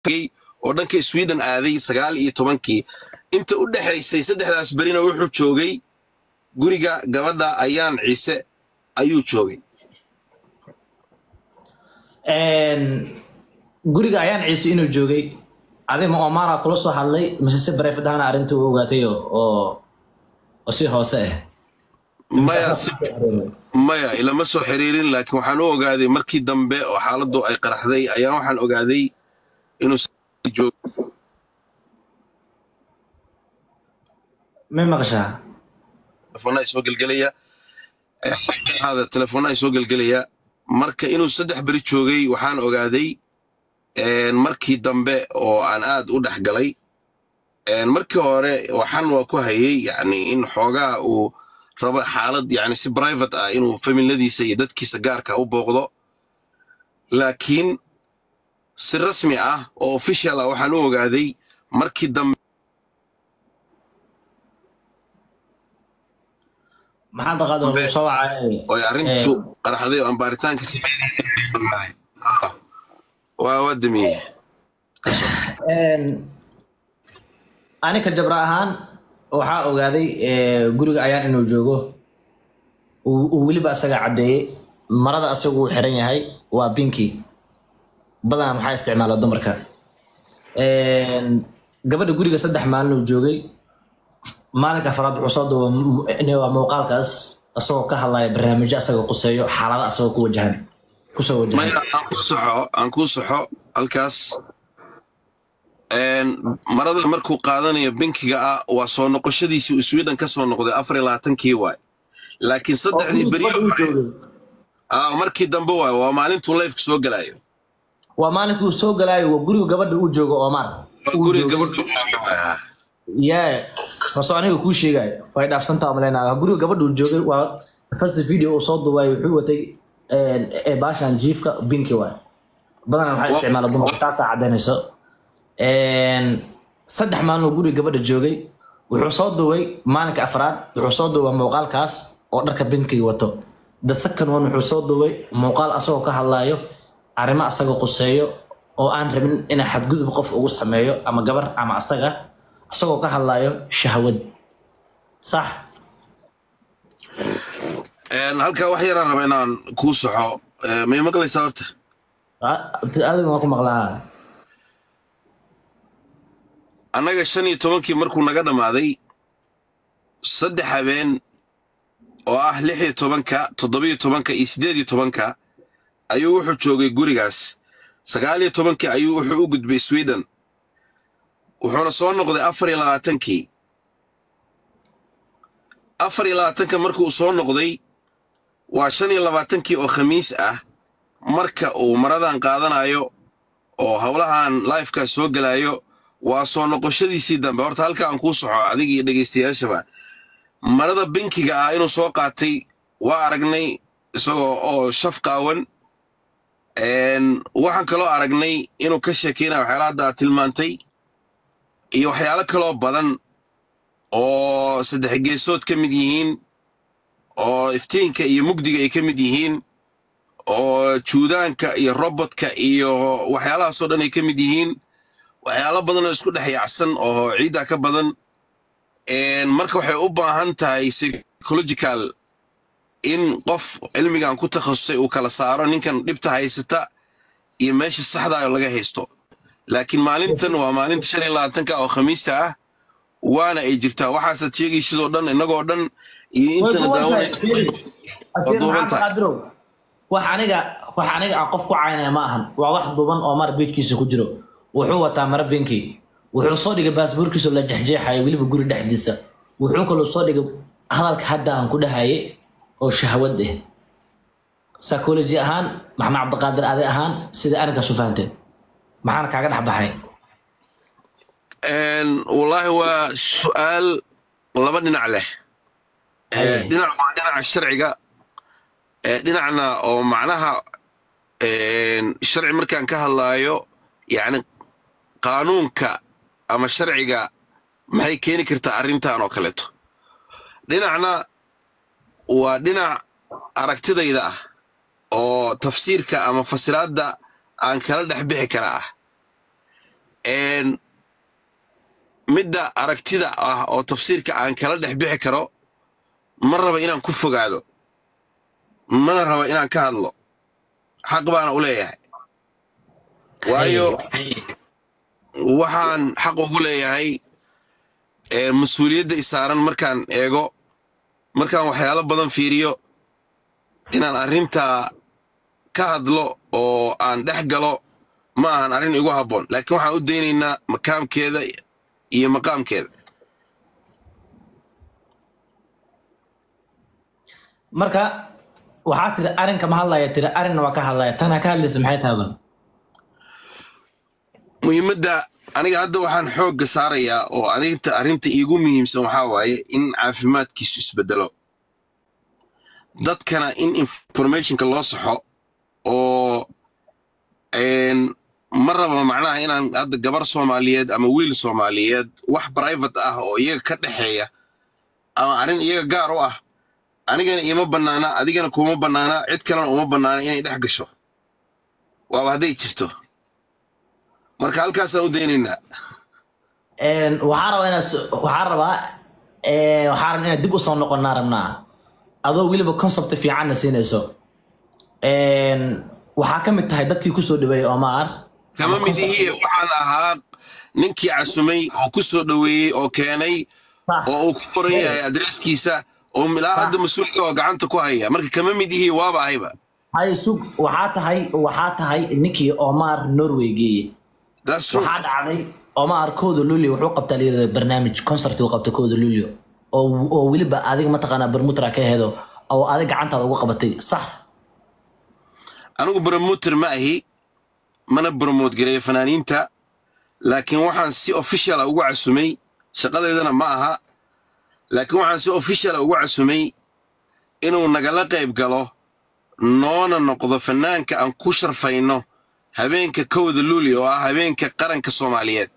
oo dhanka sweden aaday sagaal iyo tobankii inta u dhexaysay saddexdaas berina wuxuu joogay guriga gabadha ayaan ciise ayuu joogay guriga ayaan ciise inuu joogay adi ma omara kula soo hadlay mise si barefid ahana arrinta u ogaatay oo oo si hoose ah maya si maya ilama soo xiriirin laakiin waxaan u ogaaday markii dambe oo xaaladdu ay qaraxday ayaan waxaan ogaaday inuu joog may maqashaa telefoona ay soo gelgelaya hada telefoona ay soo gelgelaya marka inuu saddex beri joogay waxaan ogaaday markii dambe oo aan aad u dhex galay markii hore waxaan waa ku hayay yani in xoogaa uu rabo xaalad yani si private ah inuu familadiisa iyo dadkiisa gaarka u booqdo laakiin si rasmi ah oo official ah waxaan u ogaaday markii dambe maxaa daqaada lagu soo wacay oy arrintu qaraxday oo aan baaritaanka si waa waa damiyey anika jabra ahaan waxaa ogaaday guriga ayaan inuu joogo uu weliba asaga caddeeyey marada asagu uu xiran yahay waa binki badanaa maxaa isticmaala dumarka gabadha guriga saddex maalin uu joogay maalinka afraad wuxuu soo duuba muuqaalkaas asagoo ka hadlaya barnaamijyo asagoo quseeyo xaalada asagoo ku wajahan kusoo wajahan maya aan kuu saxo aan kuu saxo halkaas marada markuu qaadanayo binkiga ah waa soo noqoshadiisii uu sweden ka soo noqday afar iyo labaatankii waay laakiin saddexdii beri markii dambe waay waa maalintuu lifeka soo galayo waa maalinkuu soo galaayo waa guriga gabadha uu joogo omar guriga gabadha jooga ye hoose aniga kuu sheegayo way dhaafsantaa maleyna guriga gabadha uu joogay waa first video uu soo duubay wuxuu watay baashan jiifka binki waay badanaa waxaa isticmaala dumarka taasaa caddaynayso saddex maalin oo guriga gabadha joogay wuxuu soo duubay maalinka afraad wuxuu soo duubay muuqaalkaas oo dharka binkiga wato the second one wuxuu soo duubay muuqaal asagoo ka hadlaayo arrimo asagoo quseeyo oo aan rabin inaa xadgudub qof ugu sameeyo ama gabar ama asaga asagoo ka hadlaayo shahwad sax halkaa wax yaraan raba inaan kuu saxo may maqlaysaa horta aadam waan ku maqlaa annaga shan iyo tobankii markuu naga dhammaaday saddex habeen oo ah lix iyo tobanka toddobiyo tobanka iyo siddeed iyo tobanka ayuu wuxuu joogay gurigaas sagaal iyo tobankii ayuu wuxuu u gudbay sweden wuxuuna soo noqday afar iyo labaatankii afar iyo labaatanka markuu soo noqday waa shan iyo labaatankii oo khamiis ah marka uu maradan qaadanayo oo howlahan lifekaas soo gelayo waa soo noqoshadiisii dambe horta halka aan kuu soxo adiga iyo dhegaystayaashaba marada binkiga ah inuu soo qaatay waa aragnay isagoo oo shaf qaawan waxaan kaloo aragnay inuu ka sheekeynaya waxyaala hadda aad tilmaantay iyo waxyaalo kaloo badan oo saddex geesood ka mid yihiin oo iftiinka iyo mugdiga ay ka mid yihiin oo juudaanka iyo robotka iyo waxyaalahaasoo dhan ay ka mid yihiin waxyaalo badan oo isku dhex yaacsan oo ciidda ka badan marka waxay u baahan tahay psychological in qof cilmigan ku takhasusay uu kala saaro ninkan dhibta haysata iyo meesha saxda oo laga haysto laakiin maalintan waa maalinta shan iyo labaatanka oo khamiista ah waana ay jirtaa waxaasaad sheegaysidoo dhan innagoo dhan iyo intana daawanaysa wax aniga wax aniga aan qof ku caynaya ma ahan waa wax duuban oo mar biijkiisa ku jiro wuxuu wataa mara binki wuxuu soo dhigay baasboorkiisoo la jexjeexaya weliba guri dhexdiisa wuxuu kaloo soo dhigay hadalka hadda aan ku dhahaye oo shahwad ah psychology ahaan maxamed cabdiqaadir adi ahaan sida arinkaas u fahanteen maxaana kaaga dhex baxay wallaahi waa su-aal laba dhinac leh dhinac waa dhinaca sharciga dhinacna oo macnaha sharci markaan ka hadlaayo yacni qaanuunka ama sharciga maxay keeni kartaa arrintan oo kaleeto dhinacna waa dhinac aragtidayda ah oo tafsiirka ama fasiraadda aan kala dhex bixi kara ah een, midda aragtida ah oo tafsiirka aan kala dhex bixi karo ma raba inaan ku fogaado mana raba inaan ka hadlo xaq baana u leeyahay waayo waxaan xaq ugu leeyahay ee, mas-uuliyadda isaaran markaan eego markaan waxyaalo badan fiiriyo inaan arrintaa ka hadlo oo aan dhex galo ma ahan arrin igu habboon laakiin waxaan u daynaynaa makaamkeeda iyo maqaamkeeda marka waxaa tiri arrinka ma hadlaya tiri arrinna waa ka hadlaya tana ka hadlaysa maxay tahay bal muhiimadda aniga hadda waxaan xoogga saarayaa oo arinta arrinta iigu muhiimsan waxaa waaye in caafimaadkiisu isbedelo dadkana in informationka loo saxo oo een, ma raba macnaha inaan hadda gabar soomaaliyeed ama wiil soomaaliyeed wax private ah oo iyaga ka dhexeeya ama arrin iyaga gaar u ah anigana iima bannaana adigana kuma bannaana cid kalena uma bannaana inay dhex gasho waaba hadday jirto marka halkaasaan u daynaynaa Een, waxaa rabaa inaad s- waxaa rabaa ee, waxaa rabaa inaad dib usoo noqonnaa rabnaa adoo weliba concept fiicanna siinayso Een, waxaa ka mid tahay dadkii kusoo dhaweeyey Omar kama mid ihii waxaan ahaa ninkii casumay oo ku soo dhoweeyey oo keenay Sax. oo uu ku qoran yahay adreeskiisa oo ilaa hadda mas-uulka oo gacanta ku haya marka kama mid ihii waaba ahayba hay sug waxaa tahay waxaa tahay ninkii Omar Norway geeyey That's true. waxaa dhacday Omar kooda Lulio wuxuu qabtaa liyada barnaamij concert uu qabtay kooda Lulio oo oo weliba adiga mataqaanaa bermutra ka heedo oo adiga gacantaada ugu qabatay sax anigu promoter ma ahi mana promote gareeyo fanaaniinta laakiin waxaan si official ah ugu casumay shaqadeydana ma aha laakiin waxaan si official ah ugu casumay inuu nagala qayb galo noona noqdo fanaanka aan ku sharfayno habeenka kowda luuli oo ah habeenka qaranka soomaaliyeed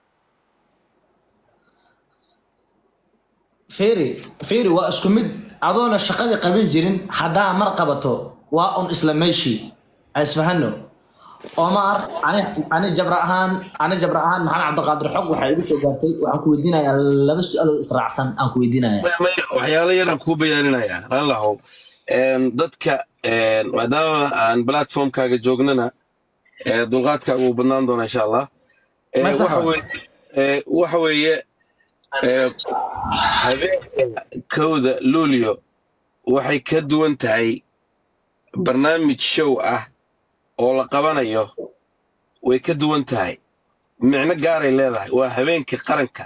Feri Feri waa isku mid adoona shaqadii qaban jirin haddaa mar qabato waa un isla meeshii ay isfahano Omar ani ani jabra ahaan ani jabra ahaan maxamed cabdiqaadir xog waxay igu soo gaartay waxaan ku weydiinayaa laba su'aalood israacsan aan ku weydiinayaa Maya, maya, waxyaalo yaraan kuu bayaaninayaa raallahu dadka een, maadaama aan platformkaaga joognana ee, dulqaadkaaga wuu badnaan doonaa insha allah Ee, Ma sax waxa waay. weye- ee, waxa weeye ee, habeenka kowda luulio waxay ka duwan tahay barnaamij show ah oo la qabanayo way ka duwan tahay micno gaaray leedahay waa habeenka qaranka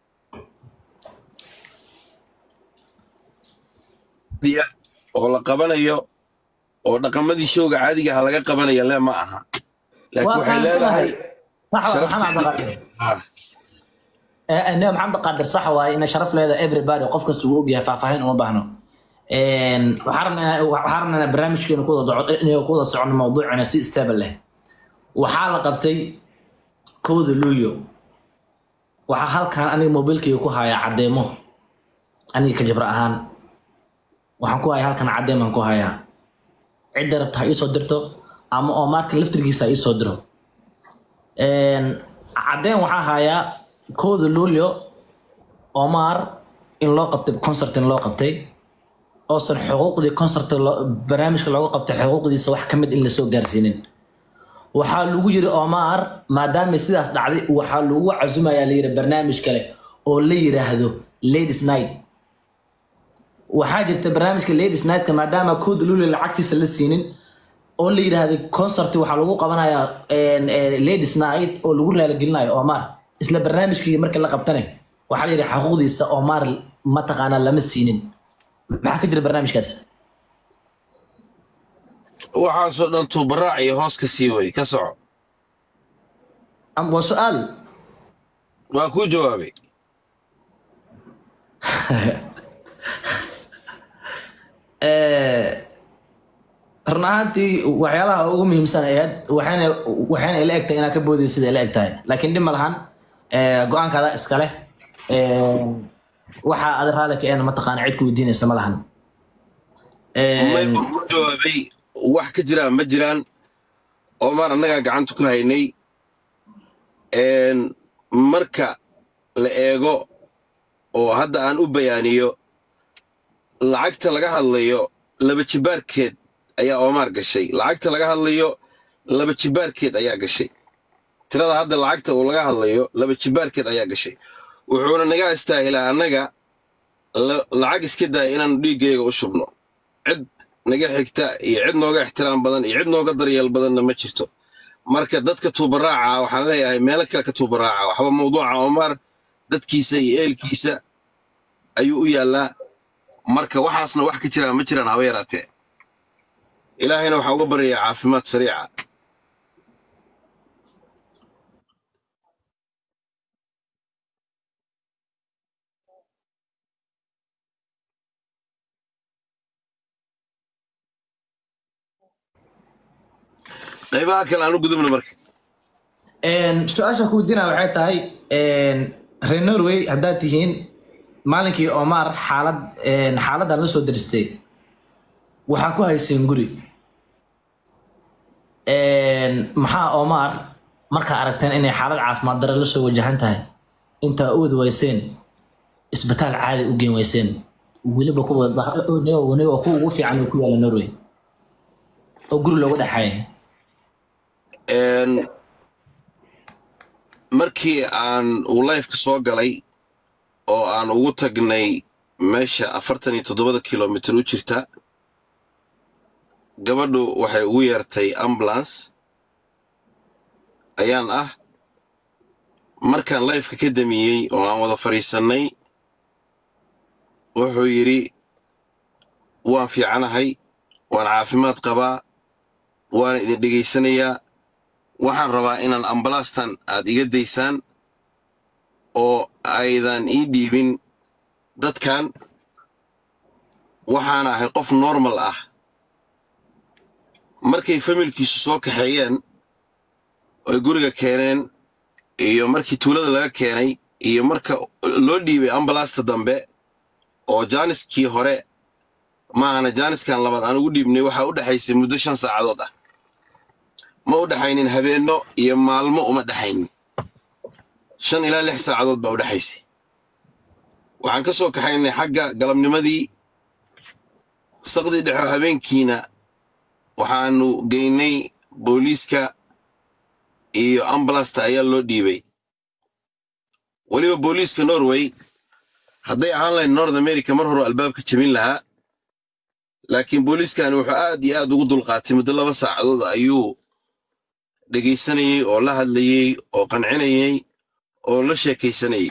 diya oo la qabanayo oo dhaqamadii showga caadiga ah laga qabanaya le ma aha laakiin waa waxay leedahay fahamsanahay sax waa maxamed sharafteeda cabdiqaadir Ah, ee maxamed qaadir sax waaye inay sharaf leedahay everybody qof kasta uu ogyahay faahfaahin uma baahno Een, waxaan rabnaa waxaan rabnaa inaan barnaamijkeena ku wada doco- inay ku wada socono mawduucina si stable leh waxaa la qabtay kowda luulyo waxaa halkan aniga mobilkayga ku hayaa caddeemo aniga ka jabra ahaan waxaan ku hayaa halkan caddeemaan ku hayaa cidda rabta ha iisoo dirto ama oo marka laftirkiisa ha iisoo diro Een, caddeen waxaa hayaa kooda luulyo omar in loo qabtay concert in loo qabtay oosan xuquuqdii concert barnaamijka looga qabtay xuquuqdiisa wax ka mid in lasoo gaarsiinin waxaa lagu yiri omar maadaama sidaas dhacday waxaa lagu casumayaa layiri barnaamij kale oo la yiraahdo ladies night waxaa jirta barnaamijka ladies nightka maadaama kooda luulyo lacagtiisa la siinin oo la yiraahdo concert waxaa lagu qabanayaa een, een, ladies night oo lagu raaligelinayo omar isla barnaamijkii markii la qabtane waxaa la yidhi xuquuqdiisa omar mataqaanaa lama siinin maxaa ka jira barnaamijkaas waxaasoo dhan tuubaraac iyo hoos ka sii way ka soco Am- waa su-aal waa kuu jawaabay run ahaantii waxyaalaha ugu muhiimsan ayaad waxayna waxayna ila egtahay inaad ka boodaysa sida ila egtahay laakiin dhib ma lahan ee, go-aankaada iska leh Ee, waxa aad raali ka eena mataqaana cid ku weydiinaysa ma lahan Ee, may waa kuu jawaabay wax ka jiraan ma jiraan omar annagaa gacanta ku haynay een, marka la eego oo hadda aan u bayaaniyo lacagta laga hadlayo laba jibaarkeed ayaa oomaar gashay lacagta laga hadlayo laba jibaarkeed ayaa gashay tirada hadda lacagta uu laga hadlayo laba jibaarkeed ayaa gashay wuxuuna naga istaahilaa annaga la- lacag iska daaya inaanu dhiiggayga u shubno cid naga xigta iyo cid nooga ixtiraam badan iyo cid nooga daryeel badanna ma jirto marka dadka tuubaraaca waxaan leeyahay meelo kale ka tuubaraaca waxba mawduuca omar dadkiisa iyo eelkiisa ayuu u yaallaa marka waxaasna wax ka jiraan ma jiraan haba yaraatee ilaahayna waxaa uga baryayaa caafimaad sariica qaybaha kale aan u gudubna marka Een, su-aasha ku weydiinaya waxay tahay een, reer norway haddaad tihiin maalinkii omar xaalad een, xaaladdan la soo diristay waxaa ku hayseen guri Een, maxaa omar markaa aragteen inay xaalad caafimaad dare la soo wajahan tahay intaa u wada weyseen isbitaal caadi u geen weyseen weliba kuwa waniga kuwa ugu fiican uu ku yaala norway oo guri looga dhexeeya Een, markii aan uu lifeka soo galay oo aan ugu tagnay meesha afartan iyo toddobada kilomitir u jirta gabadhu waxay ugu yeertay ambulance ayaan ah markaan lifeka ka damiyey oo aan wada fadhiisannay wuxuu yidhi waan fiicanahay waan caafimaad qabaa waana idin dhegaysanayaa waxaan rabaa inaan ambalaastan aad iga daysaan oo aydan ii dhiibin dadkan waxaan ahay qof normal ah markay familkiisu soo kaxeeyeen oy guriga keeneen iyo markii tuulada laga keenay iyo marka loo dhiibay ambalaasta dambe oo jaaniskii hore maahana jaaniskan labaad aan ugu dhiibnay waxaa u dhexaysay muddo shan saacadood ah ma u dhexaynin habeenno iyo maalmo uma dhexaynin shan ilaa lix saacadood baa u dhexaysay waxaan ka soo kaxaynay xagga galabnimadii saqdii dhexo habeenkiina waxaanu geynay booliiska iyo ambulasta ayaa loo dhiibay weliba booliiska norway hadday ahaan lahayd north america mar hore albaabka jebin lahaa laakiin booliiskani wuxuu aad iyo aad ugu dulqaatay muddo laba saacadood ayuu dhegaysanayey oo la hadlayey oo qancinayey oo la sheekaysanayey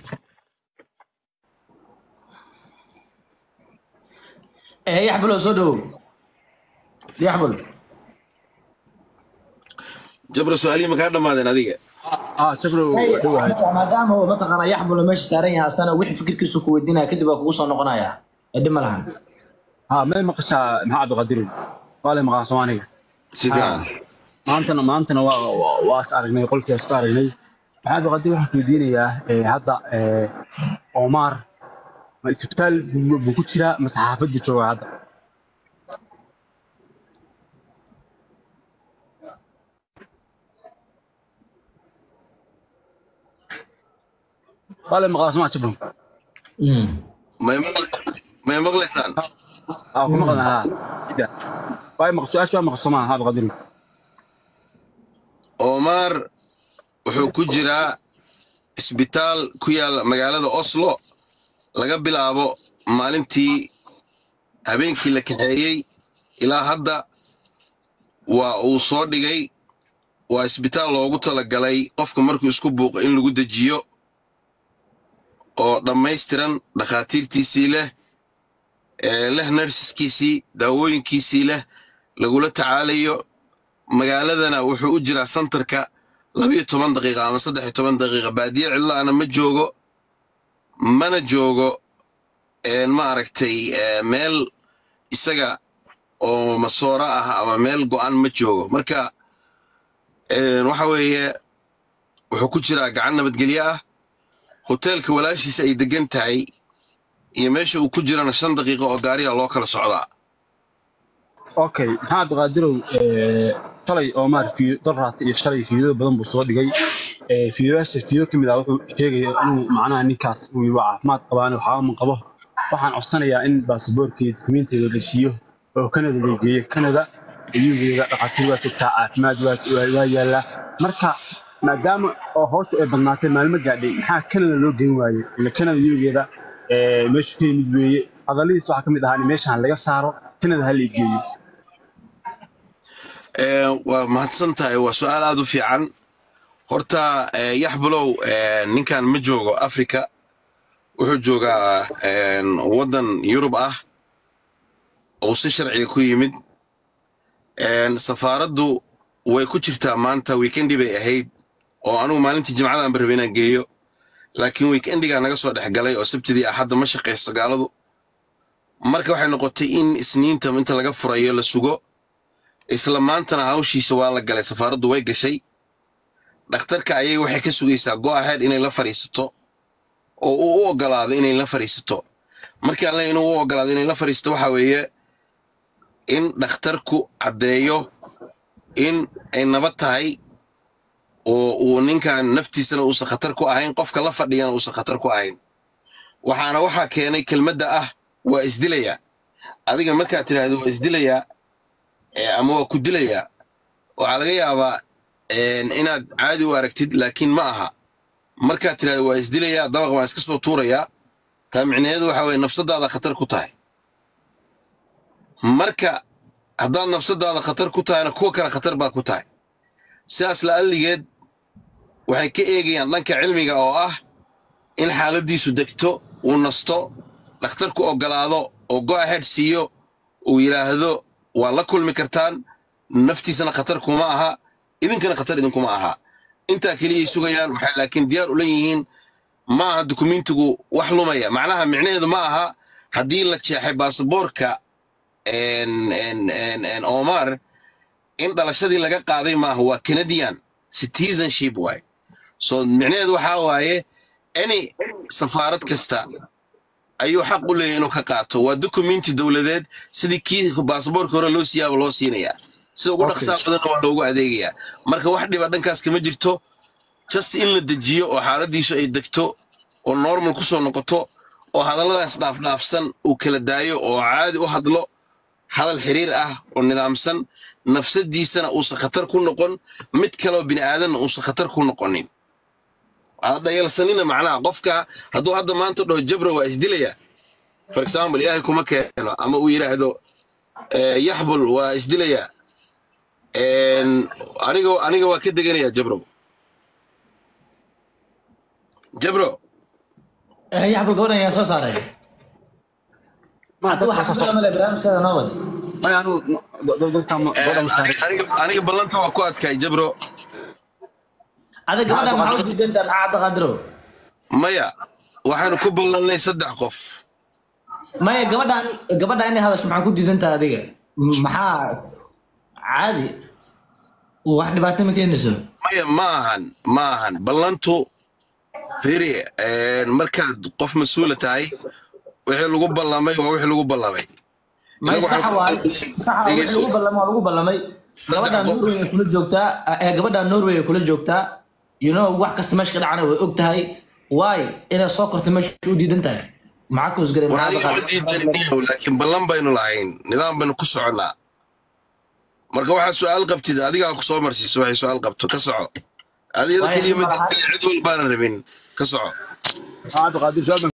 Eh, yaxbulo soo dhawow yaxbul jabra su-aalihii makaa dhammaadeen adiga اه شكله دواهي maadaama uu mataqaana yaxbulo meesha saaran yahay asana wixii fikirkiisu ku weydiinaya kadib waa kugu soo noqonaya edhi ma lahan ها ما مقشع مع عبد القادر قال مقا سواني si fiican maantana maantana waa waa- waa is aragnay qolkii is aragnay maxamed qadi waxaan ku weydiinayaa ee, hadda ee, Omar ma isbitaal buu buu ku jiraa ma saxaafad buu joogaa hadda قال مقا سمع شبهم may maql- may maqlaysaan اه كما قلنا ها كده باي مقصود ايش مقصود ما هذا قدر omar wuxuu ku jiraa isbitaal ku yaala magaalada oslo laga bilaabo maalintii habeenkii la kaxeeyey ilaa hadda waa uu soo dhigay waa isbitaal loogu talagalay qofka markuu isku buuqo in lagu dejiyo oo dhammaystiran dhakhaatiirtiisii leh ee leh narsiskiisii daawooyinkiisii leh lagula tacaalayo magaaladana wuxuu u jiraa santarka labiyo toban daqiiqa ama saddex iyo toban daqiiqa baadiye cidlaana ma joogo mana joogo een ma aragtay ee, meel isaga oo masooro ah ama meel go'an ma joogo marka een, waxa weeye wuxuu ku jiraa gacan nabadgelyo ah hoteelka walaashiisa ay degan tahay iyo meesha uu ku jirana shan daqiiqo oo gaariga loo kala socdaa اوكي maxamed qadirow ee shalay Omar fi daraat iyo shalay fiido badan buu soo dhigay ee, fiidiyoyaasha fiidiyo ka mid ah wuxuu sheegaya inuu macnaha ninkaas uu waa caafimaad qabaan waxaa ma qabo waxaan codsanayaa in baasaboorkii dukumiintiga la siiyo oo kanada la geeyo kanada iyugeeda dhaqaatiir waa joogtaa caafimaad waa waa- waa yaallaa marka maadaama oo hawsha ay badnaatay maalmo gaadhay maxaa kanada loo geyn waayey ila kanada iyugeeda meeshu ka yimid weeye hadaladiis waxaa ka mid ahaa in meeshaan laga saaro kanada ha la geeyo Ee, waa mahadsan tahay waa su-aal aad u fiican horta ee, yaxbulow ee, ninkan ma joogo africa wuxuu joogaa een, waddan yurub ah oo si sharciga ku yimid Een, safaaraddu way ku jirtaa maanta weekendi bay ahayd oo anugu maalintii jimcadan ba rabay inaan geeyo laakiin weekendigaa naga soo dhex galay oo sabtidii axadda ma shaqayso gaaladu marka waxay noqotay in isniinta inta laga furayo la sugo isla maantana hawshiisa waa la galay safaaraddu way gashay dhakhtarka ayay waxay ka sugaysaa go ahead inay la fadhiisato oo uu u ogolaado inay la fadhiisato markii alle inuu u ogolaado inay la fadhiisato waxa weeye in dhakhtarku caddeeyo in ay nabad tahay oo uu ninkan naftiisana uusan khatar ku ahayn qofka la fadhiyana uusan khatar ku ahayn waxaana waxaa keenay kelmadda ah waa isdilayaa adiga markaad tidhaahdo waa isdilayaa ee, ama waa ku dilayaa waxaa laga yaabaa een, inaad caadi u aragtid laakiin ma aha markaad tidhahdo waa isdilayaa dabaq waan iska soo tuurayaa taa micnaheedu waxa weye nafsadaada khatar ku tahay marka haddaad nafsadaada khatar ku tahayna kuwa kale khatar baad ku tahay sidaas la'alligeed waxay ka eegayaan dhanka cilmiga oo ah in xaaladiisu degto uu nasto dhakhtarku ogolaado oo go ahead siiyo uu yidhaahdo waa la kulmi kartaan naftiisana khatar kuma aha idinkana khatar idinkuma aha intaa keliyay sugayaan waxay laakiin diyaar ula yihiin ma aha dukumentigu wax lumaya macnaha micnaheedu ma aha haddii la jeexay baasaboorka een- een- een- een omar in dhalashadii laga qaaday maaha waa canadian citizenship waay so micnaheedu waxaa waaye any safaarad kasta ayuu xaq u leeyahay inuu ka qaato waa documenti dowladeed sidii kii baasaboorka hore loo siiyaaba loo siinayaa sida ugu Okay. dhaqsaa badanna waa loogu adeegayaa marka wax dhiba dhankaas kama jirto just in la dejiyo oo xaaladiisu ay degto oo normal kusoo noqoto oo hadalladaas dhaafdhaafsan uu kala daayo oo caadi u hadlo hadal xiriir ah oo nidaamsan nafsadiisana uusan khatar ku noqon mid kaleoo bini aadanna uusan khatar ku noqonin dhayalsanina macnaha qofka hadduu hadda maanta dhaho jabra waa isdilaya for example ilaahay kuma keeno ama uu yidhaahdo eh, yaxbul waa isdilaya En, aniga aniga waa ka deganaya jabro jabro yaxbal gabadhan ayaa soo saaray Ma, hadda dadka waxa soo- ku male barnaamijkeeda noo wad maya anigu no- dad- dadka ma- Eh, gabadha ma saarin. aniga aniga ballanta waa ku adkay jabro adiga gabadhan maxaa u diidantaa maxaa cadda qadiro maya waxaanu ku ballannay saddex qof maya gabadhan gabadhan inay hadasho maxaa ku diidantaa adiga M- maxaa caadi wax dhibaato ma keenayso maya ma ahan ma ahan ballantu firi en, markaad qof mas-uula tahay wixii lagu ballamay waa wixii lagu ballamay may Inagu saxa waxaan- waay saxa waay wixii lagu ballamay waa lagu ballamay Saddex gabadhan qof. norway ay kula joogtaa ee gabadhan norway ay kula joogtaa you know wax kasta meesha ka dhacana way og tahay waay inay soo korto meesha u diidan tahay maxaa ku isgaray war aniga ma diidaniniyow laakiin ballan baynu lahayn nidaam baynu ku soconnaa marka waxaad su-aal qabtid adigaa ku soo marsiiso waxay su-aal qabto ka soco adiyada Waayo, keliya ma ma laha- diidan cid walbaana rabin ka soco Ah, Cabdiqaadir, su'aal baan